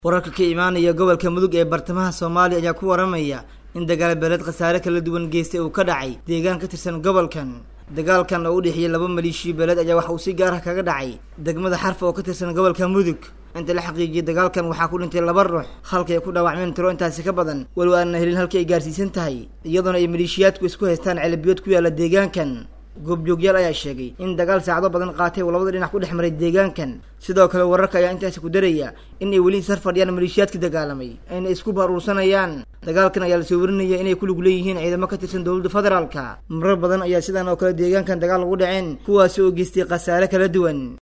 wararka ka imaanaya gobolka mudug ee bartamaha soomaaliya ayaa ku waramaya in dagaal beeleed khasaare kala duwan geystay uu ka dhacay deegaan ka tirsan gobolkan dagaalkan oo u dhexeeyey laba maleeshiya beeleed ayaa waxa uu si gaar ah kaga dhacay degmada xarfa oo ka tirsan gobolka mudug inta la xaqiijiyay dagaalkan waxaa ku dhintay laba ruux halkay ku dhaawacmeen tiro intaasi ka badan walow aanna helin halkii ay gaarsiisan tahay iyadoona ay maleeshiyaadku isku haystaan celabiyood ku yaalla deegaankan goobjoogyaal ayaa sheegay in dagaal saacado badan qaatay uu labada dhinac ku dhex maray deegaankan sidoo kale wararka ayaa intaasi ku daraya in ay weli sar fadhiyaan maleeshiyaadka dagaalamay ayna isku baruursanayaan dagaalkan ayaa lasoo warinaya inay ku lug leeyihiin ciidamo ka tirsan dowladda federaalka marar badan ayaa sidan oo kale deegaankan dagaal ugu dhaceen kuwaasi oo geystay khasaare kala duwan